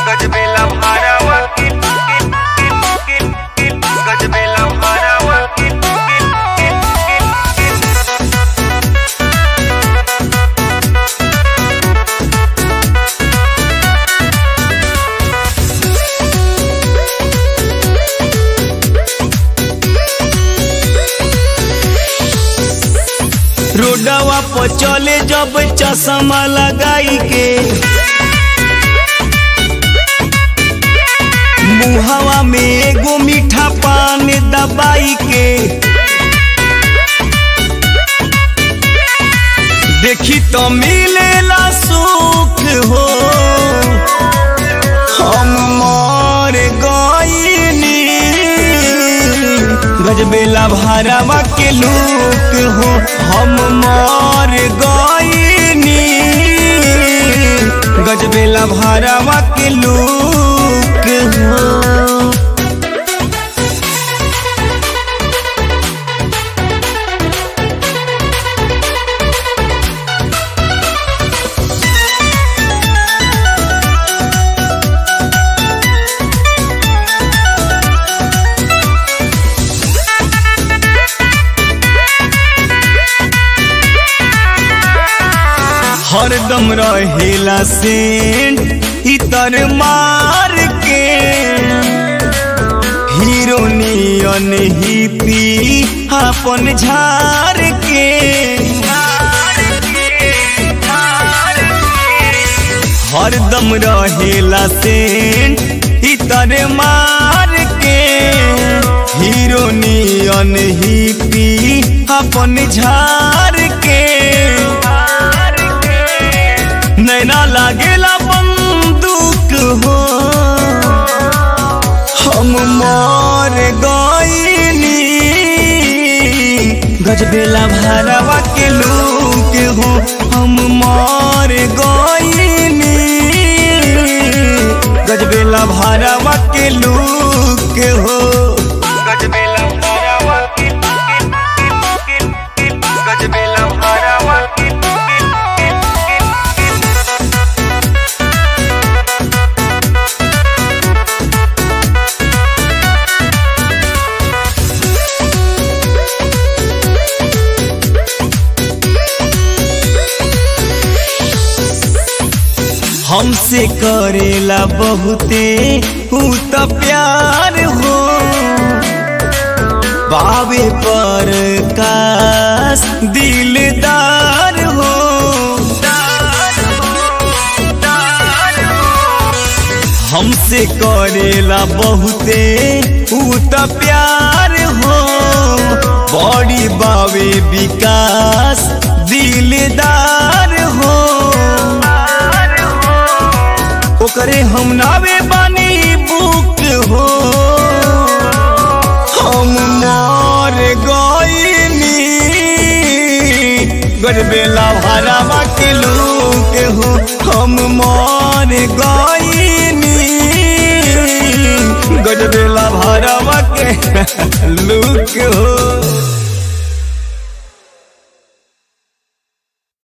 गजबेला भारावा किल किल किल किल किल गजबेला भारावा किल किल किल किल किल रोडवा पर चले जब चश्मा लगाई के मुहवा में एगो मीठा पान दबाई के देखी तो मिलेला सुख हो हम मर गईनी गजबेला भारवा के लोक हो हम मर गईनी गजबेला भारवा के लोक हो हरदम रहेला सेंट इतर मार के हीरो नियन ही पी अपन झार के हरदम रहेला सेंट इतर मार के हीरो नियन ही पी अपन झार के नैना लागेला बंदूक हो हम मर गईनी गजबेला भारवा के लोग हो हम मर गईनी गजबेला भारवा के लोग हो गजबेला भारावा किल किल किल किल किल गजबेला भारावा किल किल किल किल किल हमसे करेला बहुते ऊ त प्यार हो बाबे पर कास दिलदार हो हमसे करेला बहुते ऊ त प्यार हो बड़ी बाबे विकास दिलदार हो ओकरे हम नावे बानी बुक हो हम मर गईनी गजबेला भरावा के लोग हो हम मर गईनी गजबेला भरावा के लोग हो